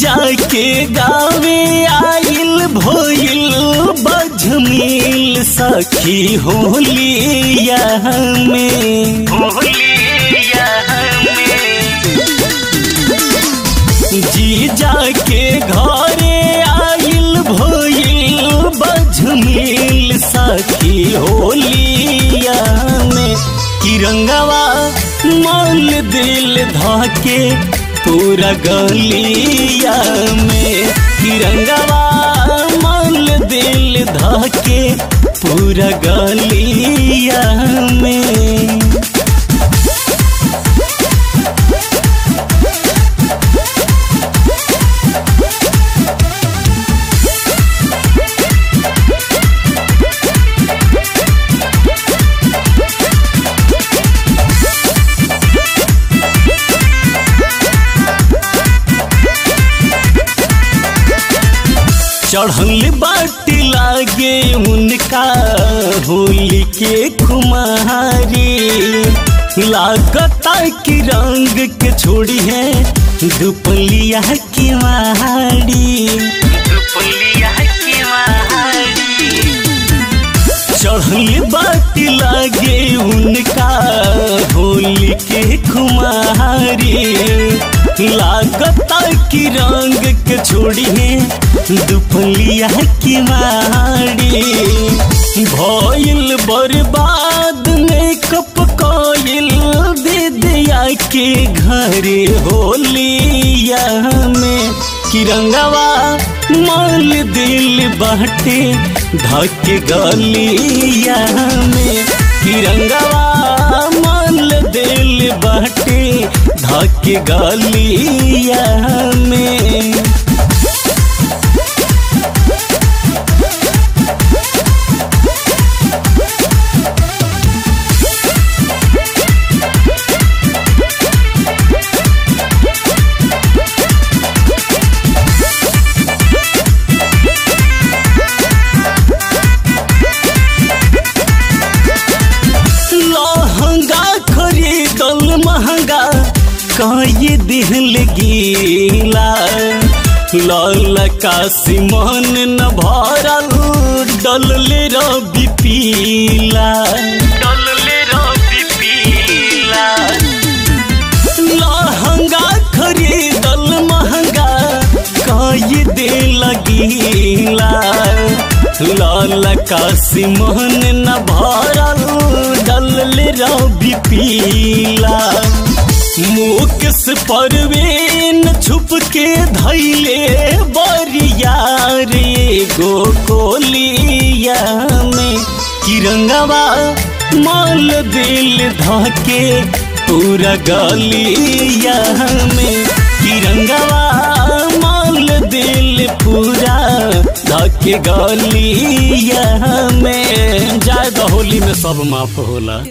जाके गावे आइल भोइल बजमील सखी होलिया में होलिया जी जाके घरे आइल भोइल बजमील सखी होलिया में किरंगवा मन दिल धाके पूरा गलिया में तिरंगवा मन दिल धाके पूरा गलिया में चढ़ल बाटी लागे उनका होली के खुमारी लागता कि रंग के छोड़ी है दुपलिया की मारी दुपलिया की मारी चढ़ल बाटी लागे उनका होली के खुमारी लागता कि रंग के छोड़ी है दुपलिया की मारी भइल बर्बाद मेकअप कइल दे दिया के घरे होलिया में किरंगवा माल दिल बाटे धके गलिया में तिरंगवा माल दिल बाटे धके गलिया में लहंगा खरीदल महंगा कई दिल गीला लाल काशी मन न भरल डलले रवि पीला डलले रवि पीला लहंगा खरीदल महंगा कई दिल गीला लाल काशी मन न भरल डल रवि पीला मुकेश परवीन छुप के धैले बरियार गो कोलिया में किरंगवा माल दिल धके पूरा गलिया में तिरंगवा माल दिल पूरा धके गलिया में जाए होली में सब माफ होला